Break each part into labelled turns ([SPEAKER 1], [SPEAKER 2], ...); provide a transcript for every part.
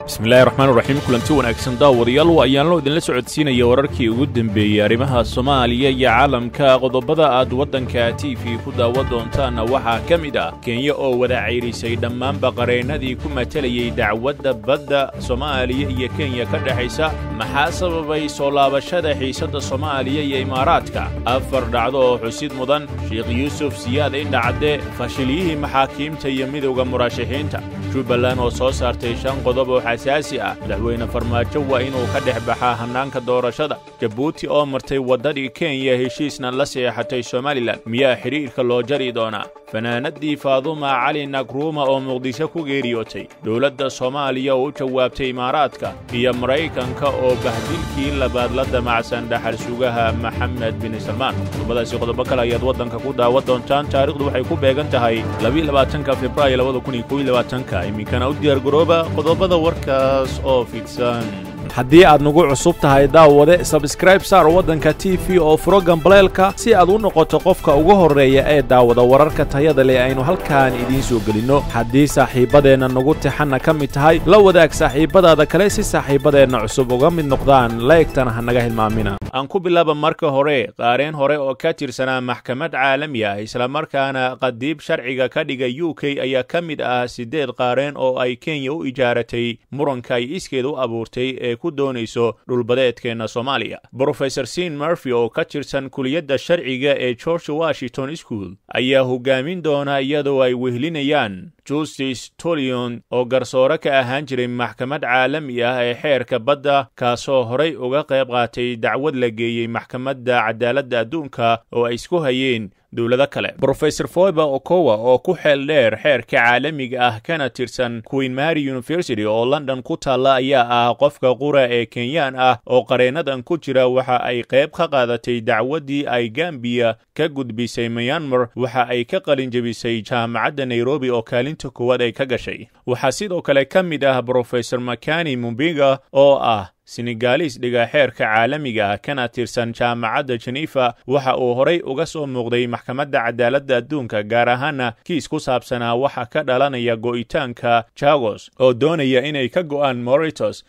[SPEAKER 1] bismillahi raxmaan raxiim kulanti wanaagsan daawadayaal waa ayaanlo idinla socodsiinaya wararkii ugu dembeeyey arrimaha soomaaliya iyo caalamka qodobada aad waddanka t v ku daawa doontaanna waxaa ka mid ah kenya oo wada cayrisay dhammaanba qareennadii ku matalayey dacwadda badda soomaaliya iyo kenya ka dhexaysa maxaa sababay soo laabashada xiisadda soomaaliya iyo imaaraadka afar dhacdo oo xusid mudan sheekh yuusuf siyaad indhacadde fashiliyihii maxaakiimta iyo midowda murashaxiinta jubbaland oo soo saartay shan qodob oo xasaasi ah madaxweyne farmaajo waa inuu ka dhex baxaa hannaanka doorashada jabuuti oo martay waddadii kenya heshiisna la seexatay somalilan miyaa xidhiirka loo jari doonaa fanaanadii faaduma cali nagruuma oo muqdisho ku geeriyootay dowladda soomaaliya oo u jawaabtay imaaraadka iyo maraykanka oo bahdilkii labaad la damacsan dhaxal sugaha maxamed bin salmaan qodobadaasi qodobo kale ayaad waddanka ku daawa doontaan taarikhdu waxay ku beegan tahay labaatanka februaayo iminkana u diyaargarooba qodobada warkaas oo fidsan haddii aad nagu cusub tahay daawade sabskraib saar waddanka t v oo furo gambaleelka si aad u noqoto qofka ugu horreeya ee daawada wararka tayada leh aynu halkaan idiin soo gelinno haddii saaxiibbadeenna nagu tixanna ka mid tahay la wadaag saaxiibbadaada kale si saaxiibbadeenna cusub uga mid noqdaan laegtana ha naga hilmaamina aan ku bilaaba marka hore qaareen hore oo ka tirsanaa maxkamad caalami ah islamarkaana qadiib sharciga ka dhigay u k ayaa ka mid ah siddeed qaareen oo ay kenya u ijaaratay muranka ay iskeed u abuurtay ee ku doonayso dhulbadeedkeenna soomaaliya brofesor sin murphy oo ka tirsan kuliyadda sharciga ee george washington school ayaa hogaamin doona iyadoo ay wehlinayaan justice tolion oo garsoore ka ahaan jiray maxkamad caalami ah ee xeerka badda kaasoo horay uga qayb qaatay dacwad la geeyey maxkamadda cadaaladda adduunka oo ay isku hayeen dowlado kale brofesor foiba okowa oo ku xeel dheer xeerka caalamiga ah kana tirsan queen mary university oo london ku taalla ayaa ah qofka qura ee kenyaan ah oo qareennadan ku jira waxa ay qayb ka qaadatay dacwaddii ay gambiya ka gudbisay myanmar waxa ay ka qalin jebisay jaamacadda nairobi oo kaalinta koowaad ay ka gashay waxaa sidoo kale ka mid ah brofesor makani mumbiga oo ah senegalis dhiga xeerka caalamiga ah kana tirsan jaamacadda jenefa waxa uu horay uga soo muuqday maxkamadda cadaaladda adduunka gaar ahaana kiis ku saabsanaa waxa ka dhalanaya go'itaanka jagos oo doonaya inay ka go'aan moritos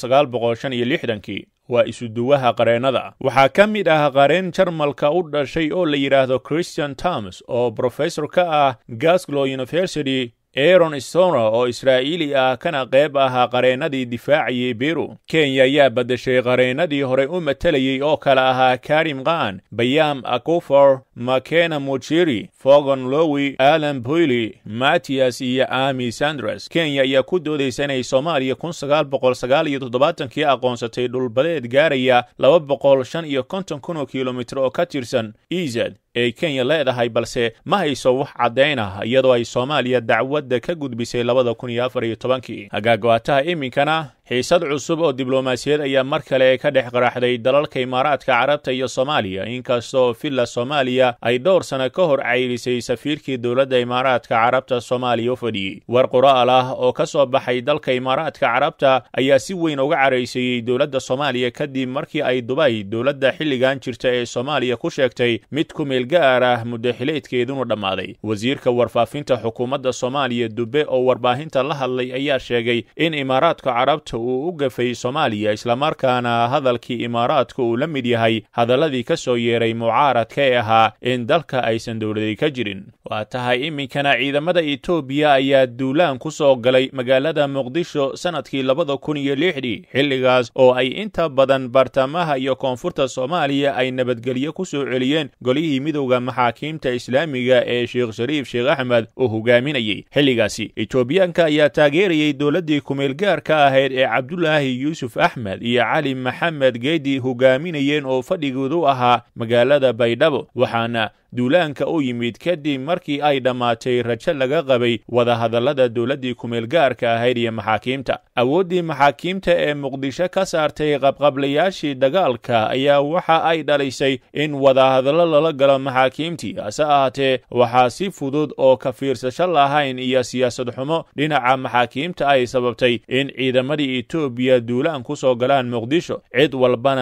[SPEAKER 1] kii waa isuduwaha qareennada waxaa ka mid ah qareen jarmalka u dhashay oo la yidhaahdo christian toms oo brofesor ka ah gasglow university aron stona oo israa'iili ah kana qayb ahaa qareennadii difaacayay beru kenya ayaa baddashay qareennadii horey u matalayey oo kale ahaa karim khan bayam akufor makena mujiri fogon lowi alan boyli mattias iyo ami sandres kenya ayaa ku doodaysa inay soomaaliya kii aqoonsatay dhulbadeed gaaraya laba boqol shan iyo konton kun oo kilomitir oo ka tirsan ezad ay kenya leedahay balse ma hayso wax caddayn ah iyadoo ay soomaaliya dacwadda ka gudbisay labada kun iyo afar iyo tobankii hagaagwaataha iminkana xiisad cusub oo diblomaasiyad ayaa mar kale ka dhex qaraxday dalalka imaaraadka carabta iyo soomaaliya inkastoo villa soomaaliya ay dhowr sano ka hor cayrisay safiirkii dowladda imaaraadka carabta soomaaliya u fadhiyey war qoraal ah oo ka soo baxay dalka imaaraadka carabta ayaa si weyn uga caraysiiyey dowladda soomaaliya kadib markii ay dubay dowladda xilligan jirta ee soomaaliya ku sheegtay mid ku meel gaar ah muddaxileedkeedunu dhammaaday wasiirka warfaafinta xukuumadda soomaaliya dube oo warbaahinta la hadlay ayaa sheegay in imaaraadka carabta uu u gafay soomaaliya islamarkaana hadalkii imaaraadka uu la mid yahay hadalladii ka soo yeeray mucaaradka ee ahaa in dalka aysan dowladay ka jirin waa tahay iminkana ciidamada etoobiya ayaa duulaan ku soo galay magaalada muqdisho sannadkii labada kun iyo lixdii xilligaas oo ay inta badan bartamaha iyo koonfurta soomaaliya ay nabadgelyo ku soo celiyeen golihii midowda maxaakiimta islaamiga ee sheekh shariif sheekh axmed uu hogaaminayey xilligaasi etoobiyaanka ayaa taageerayey dowladdii kumeelgaarka ahayd ee cabdulaahi yuusuf axmed iyo cali maxamed geedi hogaaminayeen oo fadhigoodu ahaa magaalada baydhabo waxaana duulaanka u yimid kadib markii ay dhammaatay rajo laga qabay wadahadallada dowladdii kumeelgaarka ahayd iyo maxaakiimta awooddii maxaakiimta ee muqdisho ka saartay qabqablayaashii dagaalka ayaa waxa ay dhalisay in wadahadallo lala galo maxaakiimtii hase ahaatee waxaa si fudud oo ka fiirsasho lahayn iyo siyaasad xumo dhinaca maxaakiimta ay sababtay in ciidamadii etoobiya duulaan ku soo galaan muqdisho cid walbana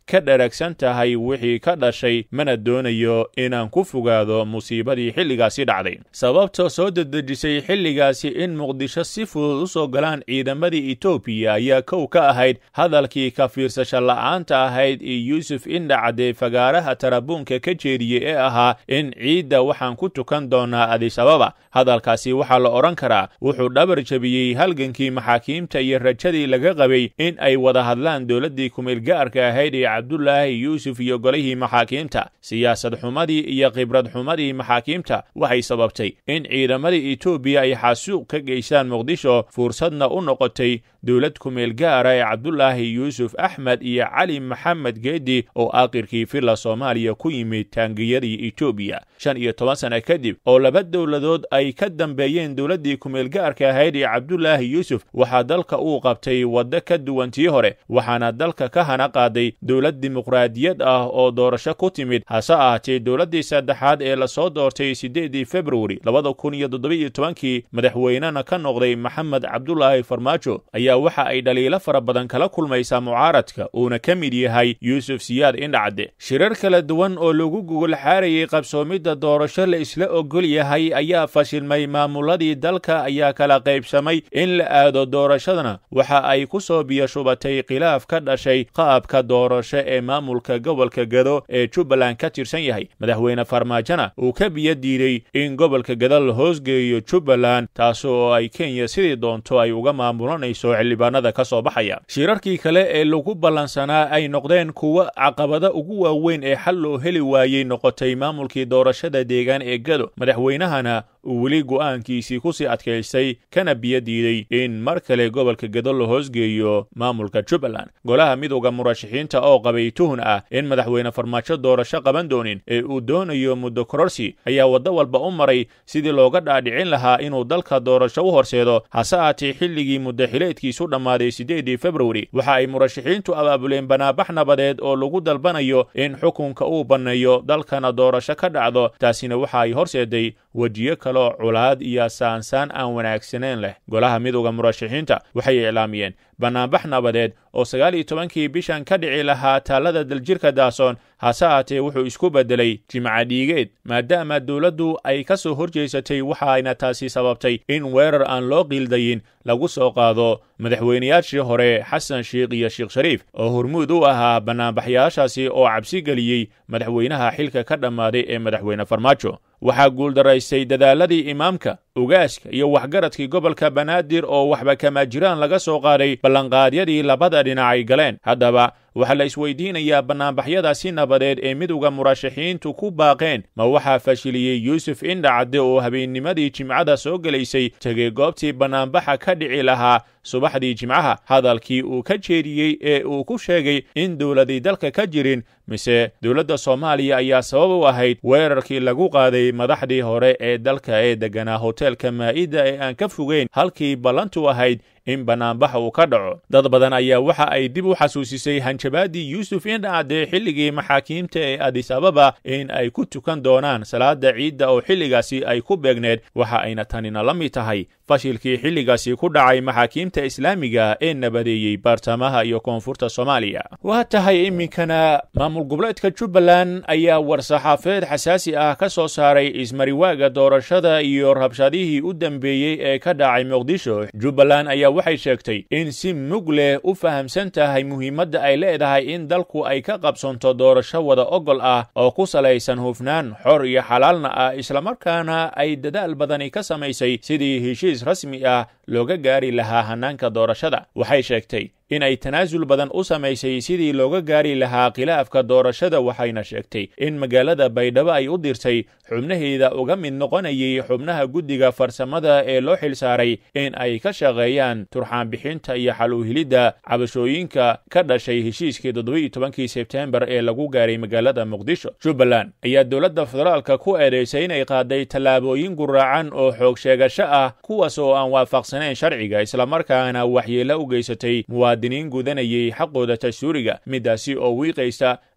[SPEAKER 1] ka dharagsan tahay wixii ka dhashay mana doonayo inaan ku fogaado musiibadii xilligaasi dhacday sababta soo dedejisay xilligaasi in muqdisho si fudud u soo galaan ciidamadii etoobiya ayaa kow ka ahayd hadalkii ka fiirsasho la'aanta ahayd ee yuusuf indhacde fagaaraha tarabuunka ka jeediyey ee ahaa in ciidda waxaan ku tukan doonaa adisababa hadalkaasi waxaa la odhan karaa wuxuu dhabar jebiyey halgankii maxaakiimta iyo rajadii laga qabay in ay wada hadlaan dowladdii kumeelgaarka ahayd ee cabdulaahi yuusuf iyo golihii maxaakiimta siyaasad xumadii iyo khibrad xumadii maxaakiimta waxay sababtay in ciidamadii etoobiya ay xasuuq ka geystaan muqdisho fursadna u noqotay dowlad kumeel gaara ee cabdulaahi yuusuf axmed iyo cali maxamed geedi oo aakhirkii villa soomaaliya ku yimid taangiyadii etoobiya shan iyo toban sana kadib oo laba dowladood ay ka dambeeyeen dowladdii kumeelgaarka ahayd ee cabdulaahi yuusuf waxaa dalka uu qabtay waddo ka duwan tii hore waxaana dalka ka hana qaaday dowlad dimuqraadiyad ah oo doorasho ku timid hase ahaatee dowladdii saddexaad ee lasoo doortay siddeedii februari labada kun iyo toddobiiyo tobankii madaxweynena ka noqday maxamed cabdulaahi farmaajo ayaa waxa ay dhaliilo fara badan kala kulmaysaa mucaaradka uuna ka mid yahay yuusuf siyaad indhacde shirar kala duwan oo lagu gugol xaarayay qabsoomidda doorasho la isla ogol yahay ayaa fashilmay maamuladii dalka ayaa kala qaybsamay in la aado doorashadana waxa ay ku soo biyashubatay khilaaf ka dhashay qaabka doorasho ee maamulka gobolka gado ee jubbaland ka tirsan yahay madaxweyne farmaajona uu ka biyo diiday in gobolka gado la hoosgeeyo jubbaland taas oo ay kenya sidii doonto ay uga maamulanayso xildhibaanada ka soo baxaya shirarkii kale ee lagu ballansanaa ay noqdeen kuwo caqabada ugu waaweyn ee xal loo heli waayey noqotay maamulkii doorashada deegaan ee gado madaxweynahana uu weli go'aankiisii ku sii adkaystay kana biyo diiday in mar kale gobolka gado la hoosgeeyo maamulka jubbaland golaha midowda murashaxiinta oo qabay tuhun ah in madaxweyne farmaajo doorasho qaban doonin ee uu doonayo muddo kororsi ayaa waddo walba u maray sidii looga dhaadhicin lahaa inuu dalka doorasho u horseedo hase aatee xilligii muddaxileedkiisu dhammaaday siddeedii februari waxa ay murashaxiintu abaabuleen banaabax nabadeed oo lagu dalbanayo in xukunka uu banneeyo dalkana doorasho ka dhacdo taasina waxa ay horseeday wejiyo kaloo culaad iyo saansaan aan wanaagsaneyn leh golaha midowda murashaxiinta waxay iclaamiyeen bannaanbax nabadeed oo sagaal iyo tobankii bishan ka dhici lahaa taallada daljirka daasoon hase aatee wuxuu isku beddelay jimca dhiigeed maadaama dowladdu ay ka soo horjeysatay waxaayna taasi sababtay in weerar aan loo qiildayin lagu soo qaado madaxweynayaashii hore xasan sheikh iyo sheekh shariif oo hormuud u ahaa bannaanbaxyaashaasi oo cabsi geliyey madaxweynaha xilka ka dhammaaday ee madaxweyne farmaajo waxaa guuldaraystay dadaaladii imaamka ugaaska iyo waxgaradkii gobolka banaadir oo waxba kama jiraan laga soo qaaday ballanqaadyadii labada dhinac ay galeen haddaba waxaa la isweydiinayaa bannaanbaxyadaasi nabadeed ee midowda murashaxiintu ku baaqeen ma waxaa fashiliyey yuusuf indhacadde oo habeennimadii jimcada soo gelaysay tegey goobtii bannaanbaxa ka dhici lahaa subaxdii jimcaha hadalkii uu ka jeediyey ee uu ku sheegay in dowladii dalka ka jirin mise dowladda soomaaliya ayaa sabab u ahayd weerarkii lagu qaaday madaxdii hore ee dalka ee degganaa hoteelka maa'ida ee aan ka fogeyn halkii ballantu ahayd in bannaanbax uu ka dhaco dad badan ayaa waxa ay dib u xasuusisay hanjabaadii yuusuf indhacde xilligii maxaakiimta ee adis ababa in ay ku tukan doonaan salaada ciidda oo xilligaasi ay ku beegneed waxa ayna tanina la mid tahay fashilkii xilligaasi ku dhacay maxaakiimta islaamiga ee nabadeeyey baartamaha iyo koonfurta soomaaliya waa tahay iminkana maamul goboleedka jubbaland ayaa war-saxaafeed xasaasi ah ka soo saaray ismariwaaga doorashada iyo rabshadihii u dambeeyey ee ka dhacay muqdisho jubbaland ayaa waxay sheegtay in si mug leh u fahamsan tahay muhiimadda ay leedahay in dalku ay ka qabsanto doorasho wada ogol ah oo ku salaysan hufnaan xor iyo xalaalna ah islamarkaana ay dadaal badani ka samaysay sidii heshiis rasmi ah looga gaari lahaa hannaanka doorashada waxay sheegtay in ay tanaasul badan u samaysay sidii looga gaari lahaa khilaafka doorashada waxayna sheegtay in magaalada baydhabo ay u dirtay xubnaheeda uga mid noqonayay xubnaha guddiga farsamada ee loo xilsaaray in ay ka shaqeeyaan turxaanbixinta iyo xaluuhilidda cabashooyinka ka dhashay heshiiskii toddoba-iyo tobankii sebteembar ee lagu gaaray magaalada muqdisho jubbaland ayaa dowladda federaalka ku eedaysay inay qaaday tallaabooyin guraacan oo xoog sheegasho ah kuwaas oo aan waafaqsanayn sharciga islamarkaana waxyeelo u geysatay muwaadiniin gudanayay xaqooda dastuuriga midaasi oo wiiqaysa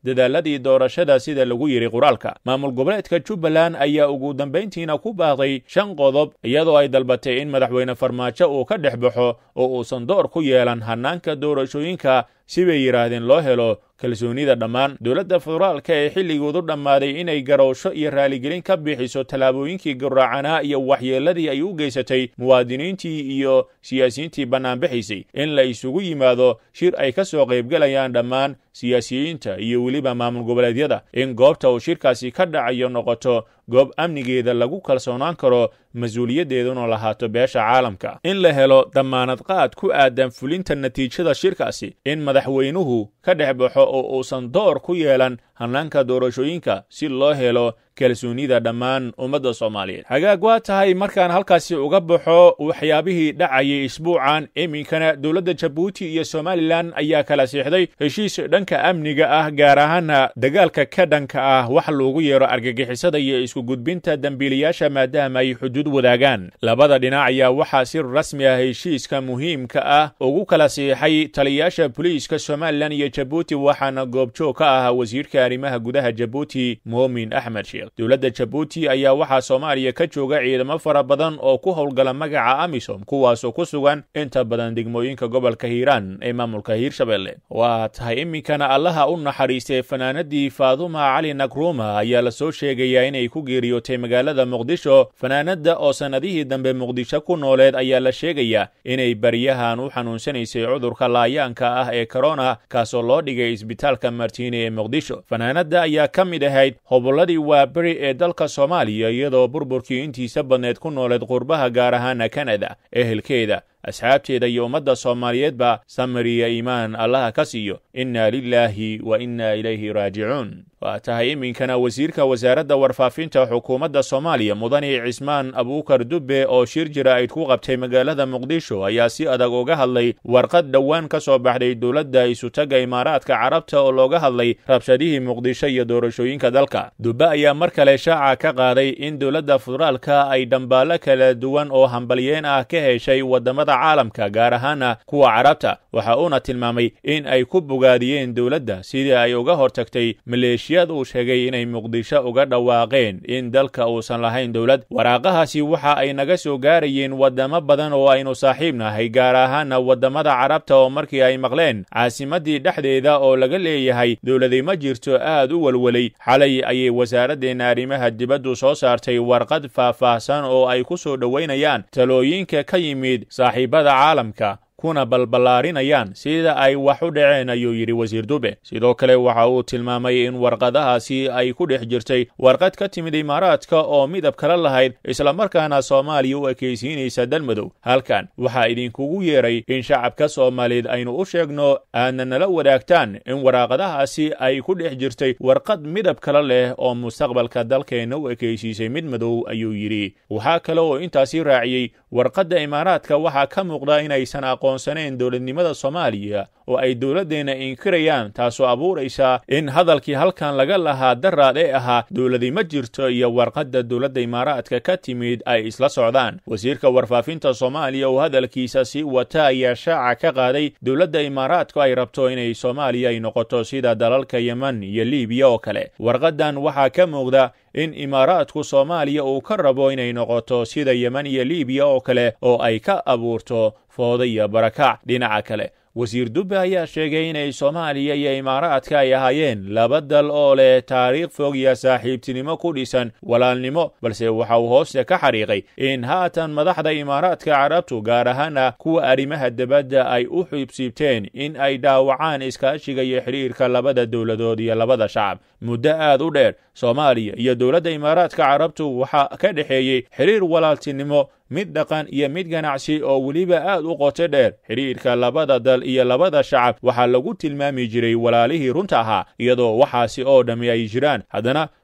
[SPEAKER 1] dadaaladii doorashada sida lagu yidhi qoraalka maamul goboleedka jubbaland ayaa ugu dambayntiina ku baaqday shan qodob iyadoo ay dalbatay in madaxweyne farmaajo uu ka dhex baxo oo uusan door ku yeelan hannaanka doorashooyinka si bay yidhaahdeen loo helo kalsoonida dhammaan dowladda federaalka ee xilligoodu dhammaaday inay garowsho iyo raaligelin ka bixiso tallaabooyinkii guraacanaa iyo waxyeelladii ay u geysatay muwaadiniintii iyo siyaasiyiintii bannaanbixiisay in la isugu yimaado shir ay ka soo qaybgelayaan dhammaan siyaasiyiinta iyo weliba maamul goboleedyada in goobta uu shirkaasi ka dhacayo noqoto goob amnigeeda lagu kalsoonaan karo mas-uuliyaddeeduna lahaato beesha caalamka in la helo dammaanad qaad ku aadan fulinta natiijada shirkaasi in madaxweynuhu ka dhex baxo oo uusan door ku yeelan hannaanka doorashooyinka si loo helo kalsoonida dhammaan ummadda soomaaliyeed hagaag waa tahay markaan halkaasi uga baxo waxyaabihii dhacayay isbuucan iminkana dowladda jabuuti iyo somalilan ayaa kala siixday heshiis dhanka amniga ah gaar ahaana dagaalka ka dhanka ah wax loogu yeero argagixisada iyo isku gudbinta dembiilayaasha maadaama ay xuduud wadaagaan labada dhinac ayaa waxaa si rasmi ah heshiiska muhiimka ah ugu kala siixay taliyayaasha boliiska somalilan iyo jabuuti waxaana goobjoog ka ah wasiirka arrimaha gudaha jabuuti moomin axmed sheekh dowladda jabuuti ayaa waxaa soomaaliya ka jooga ciidamo fara badan oo ku howlgala magaca amisom kuwaasoo ku sugan inta badan degmooyinka gobolka hiiraan ee maamulka hiirshabelle waa tahay iminkana allaha u naxariistay fanaanadii faaduma cali nagruma ayaa lasoo sheegayaa inay ku geeriyootay magaalada muqdisho fanaanada oo sannadihii dambe muqdisho ku nooleed ayaa la sheegayaa inay baryahan u xanuunsanaysay cudurka laayaanka ah ee korona kaasoo loo dhigay isbitaalka martiini ee muqdisho fanaanada ayaa ka mid ahayd hobolladii waa beri ee dalka soomaaliya iyadoo burburkii intiisa badneed ku nooleed qurbaha gaar ahaana kanada ehelkeeda asxaabteeda iyo ummadda soomaaliyeedba samariya iimaan allaha ka siiyo inna lilaahi wa inna ilayhi raajicuun waa tahay iminkana wasiirka wasaaradda warfaafinta xukuumadda soomaaliya mudane cismaan abuukar dubbe oo shir jira-id ku qabtay magaalada muqdisho ayaa si adag uga hadlay warqad dhowaan ka soo baxday dowladda isutaga imaaraadka carabta oo looga hadlay rabshadihii muqdisho iyo doorashooyinka dalka dubbe ayaa mar kale shaaca ka qaaday in dowladda federaalka ay dhambaallo kala duwan oo hambalyeen ah ka heshay waddamada caalamka gaar ahaana kuwa carabta waxa uuna tilmaamay in ay ku bogaadiyeen dowladda sidii ay uga hortagtay maleeshiyad uu sheegay inay muqdisho uga dhawaaqeen in dalka uusan lahayn dowlad waraaqahaasi waxa ay naga soo gaarayeen waddamo badan oo aynu saaxiib nahay gaar ahaana waddamada carabta oo markii ay maqleen caasimadii dhexdeeda oo laga leeyahay dowladi ma jirto aad u welwelay xalay ayay wasaaraddeena arrimaha dibaddu soo saartay warqad faahfaahsan oo ay ku soo dhowaynayaan talooyinka ka yimid saaxiibada caalamka kuna balballaarinayaan sida ay wax u dhaceen ayuu yidhi wasiir dube sidoo kale waxa uu tilmaamay in warqadahaasi ay ku dhex jirtay warqad ka timid imaaraadka oo midab kala lahayd islamarkaana soomaaliya u ekaysiinaysa dalmadow halkan waxaa idinkugu yeeray in shacabka soomaaliyeed aynu u sheegno aadna nala wadaagtaan in waraaqadahaasi ay ku dhex jirtay warqad midab kala leh oo mustaqbalka dalkeenna u ekaysiisay mid madow ayuu yidhi waxaa kale oo intaasi raaciyey warqadda imaaraadka waxaa ka muuqda inaysan aqoonsanayn dowladnimada soomaaliya oo ay dowladdeenna inkirayaan taasoo abuuraysa in hadalkii halkan laga lahaa daraad ee ahaa dowladi ma jirto iyo warqadda dowladda imaaraadka ka timid ay isla socdaan wasiirka warfaafinta soomaaliya oo hadalkiisa sii wata ayaa shaaca ka qaaday dowladda imaaraadku ay rabto inay soomaaliya ay noqoto sida dalalka yeman iyo libiya oo kale warqaddan waxaa ka muuqda in imaaraadku soomaaliya uu ka rabo inay noqoto sida yeman iyo libiya oo kale oo ay ka abuurto fooda iyo barakac dhinaca kale wasiir dubbe ayaa sheegay inay soomaaliya iyo imaaraadka ay ahaayeen laba dal oo leh taariikh fog iyo saaxiibtinimo ku dhisan walaalnimo balse waxa uu hooste ka xariiqay in haatan madaxda imaaraadka carabtu gaar ahaana kuwa arrimaha debadda ay u xiibsiibteen in ay dhaawacaan iskaashiga iyo xidhiirka labada dowladood iyo labada shacab muddo aad u dheer soomaaliya iyo dowladda imaaraadka carabtu waxaa ka dhexeeyey xidhiir walaaltinimo mid dhaqan iyo mid ganacsi oo weliba aad u qoto dheer xidhiirka labada dal iyo labada shacab waxaa lagu tilmaami jiray walaalihii runta ahaa iyadoo waxaasi oo dhammi ay jiraan haddana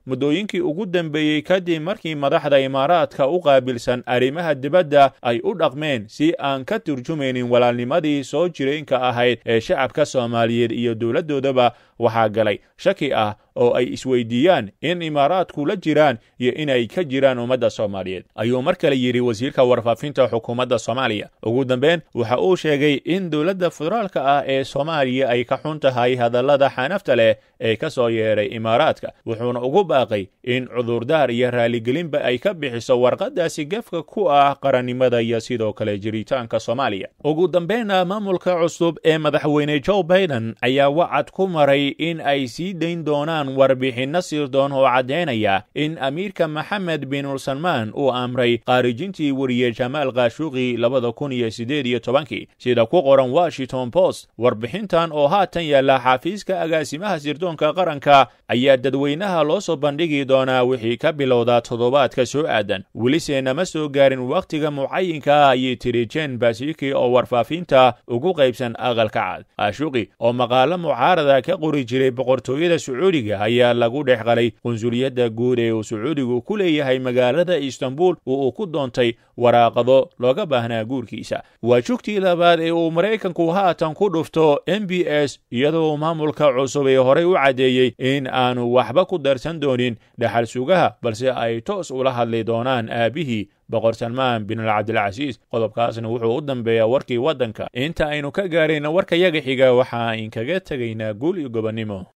[SPEAKER 1] muddooyinkii ugu dambeeyey kadib markii madaxda imaaraadka u qaabilsan arrimaha dibadda ay u dhaqmeen si aan ka turjumaynin walaalnimadii soo jireenka ahayd ee shacabka soomaaliyeed iyo dowladdoodaba waxaa galay shaki ah oo ay isweydiiyaan in imaaraadku la jiraan iyo inay ka jiraan ummadda soomaaliyeed ayuu mar kale yidhi wasiirka warfaafinta xukuumadda soomaaliya ugu dambeyn waxa uu sheegay in dowladda federaalka ah ee soomaaliya ay ka xun tahay hadallada xanafta leh ee ka soo yeedhay imaaraadka wuxuuna ugu baaqay in cudurdaar iyo raaligelinba ay ka bixiso warqadaasi gefka ku ah qarannimada iyo sidoo kale jiritaanka soomaaliya ugu dambeynna maamulka cusub ee madaxweyne joe baiden ayaa wacad ku maray in ay sii dayn doonaan warbixinno sirdoon oo caddaynaya in amiirka maxamed bin salmaan uu amray khaarijintii weriye jamaal khashuqi labada kun iyo siddeed iyo tobankii sida ku qoran washington post warbixintan oo haatan yaalla xafiiska agaasimaha sirdoonka qaranka ayaa dadweynaha loo soo bandhigi doonaa wixii ka bilowda toddobaadka soo aadan welise nama soo gaarin wakhtiga mucayinka ah ayay tiri jen basiki oo warfaafinta ugu qaybsan aqalka cad khashuqi oo maqaalo mucaarada ka qori jiray boqortooyada sacuudiga ayaa lagu dhex qalay qunsuliyadda guud ee uu sacuudigu ku leeyahay magaalada istanbul oo uu ku doontay waraaqado looga baahnaa guurkiisa waa jugtii labaad ee uu maraykanku haatan ku dhufto m b s iyadoo maamulka cusub ee horey u caddeeyey in aanu waxba ku darsan doonin dhaxal sugaha balse ay toos ula hadli doonaan aabihii boqor salmaan bin alcabdilcasiis qodobkaasna wuxuu u dambeeyaa warkii waddanka inta aynu ka gaarayna warka yaga xiga waxaa inkaga tegaynaa guul iyo gobonnimo